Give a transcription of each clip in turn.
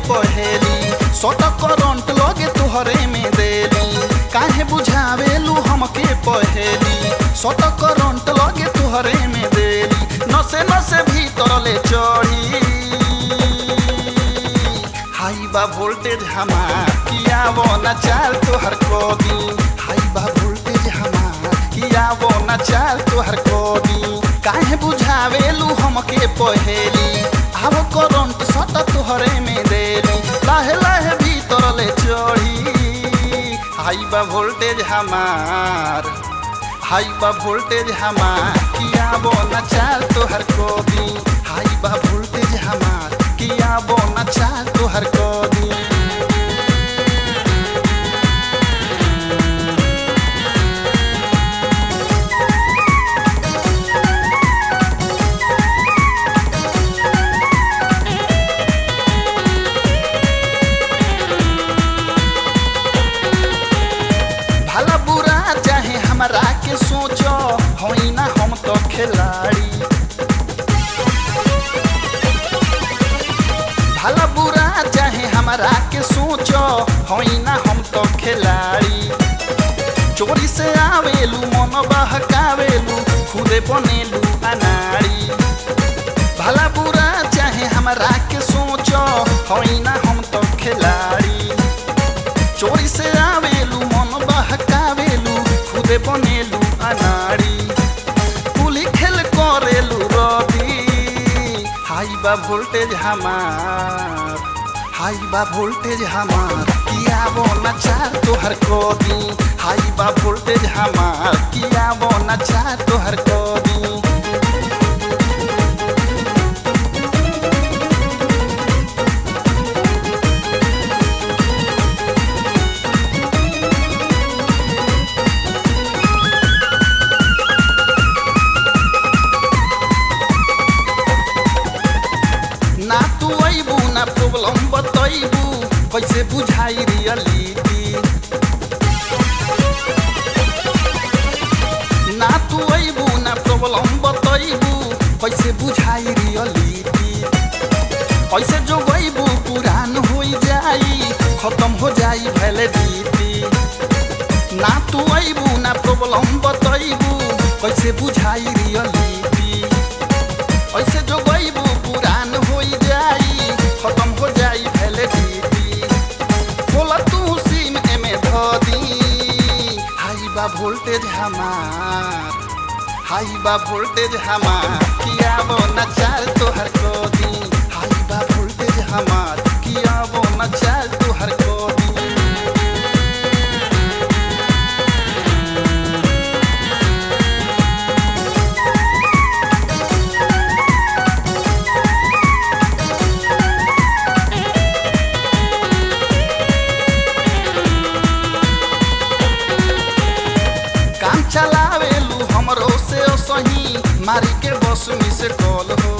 पहेली सट करंट लगे तुहरे में देली काहे बुझावेलू हमके पहेली सट करंट लगे तुहरे में देली नसे नसे भीतर ले चढ़ी हाई बा वोल्टेज हमार किया वो न चाल तोहर को दी हाई बा वोल्टेज हमार किया वो न चाल तोहर को दी काहे बुझावेलू हमके पहेली आव करंट सट तोहरे में देली लाहे लाहे भीतर ले चढ़ी हाई बा वोल्टेज हमार हाई बा वोल्टेज हमार किया वो न चाल तोहर को दी हाई बा वोल्टेज हमार किया वो न चाल तोहर को दी भला बुरा चाहे हमरा के सोचो होई ना हम तो खिलाड़ी भला बुरा चाहे हमरा के सोचो होई ना हम तो खिलाड़ी चोरी से आवेलू मन बहकावेलू खुदे बनेलू अनाड़ी भला बुरा चाहे हमरा के सोचो होई ना हम तो खिलाड़ी चोरी से आवेलू मन बहकावेलू खुदे बनेलू अनाड़ी पुली खेल करेलू रवि हाई बा वोल्टेज हमार हाई बा वोल्टेज हमार किया वो नचार तोहर को दी हाई बा वोल्टेज हमार किया वो नचार तोहर को दी ना तू अबू ना प्रॉब्लम बतैबू कैसे बुझाई रियलिटी ना तू अबू ना प्रॉब्लम बतैबू कैसे बुझाई रियलिटी ऐसे जो गईबू पुरान हो जाई खत्म हो जाई वैलिडिटी ना तू अबू ना प्रॉब्लम बतैबू कैसे बुझाई रियलिटी ऐसे जो गईबू पुरान हो जाई खत्म हो जाई वैलिडिटी बोला तू सिम एमे ध दी हाई बा वोल्टेज हमार हाई बा वोल्टेज हमार किया वो नचार तोहर को दी हाई बा वोल्टेज हमार किया वो नचार तोहर को दी काम चलावेलू हमरो से सही मारी के बस में से कॉल हो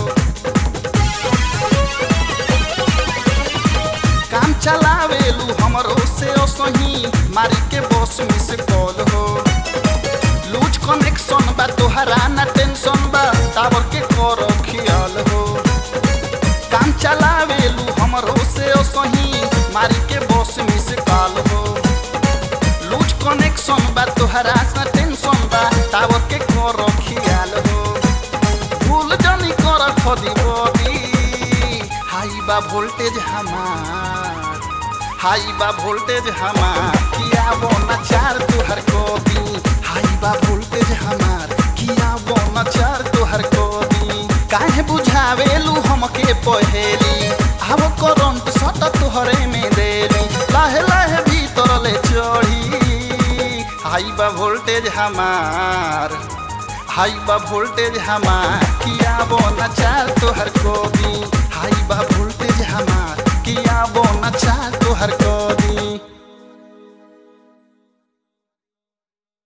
काम चलावेलू हमरो से सही मारी के बस में से कॉल हो लूज कनेक्शन बा तोहरा ना टेंशन बा टावर के करो ख्याल हो काम चलावेलू हमरो से सही मारी के बस में से कॉल हो लूज कनेक्शन बा तोहरा सा टेंशन बा टावर के करो ख्याल हो भूल जानी कर खदी बदी हाई बा वोल्टेज हमार हाई बा वोल्टेज हमार किया वो नचार तोहर को दी हाई बा वोल्टेज हमार किया वो नचार तोहर को दी काहे बुझावेलू हमके पहेली आव करंट सट तोहरे में देली लाहे लाहे भीतर ले चढ़ी हाई बा वोल्टेज हमार हाई बा वोल्टेज हमार किया वो नचार तोहर को दी हाई बा वोल्टेज हमार किया वो नचार तोहर को दी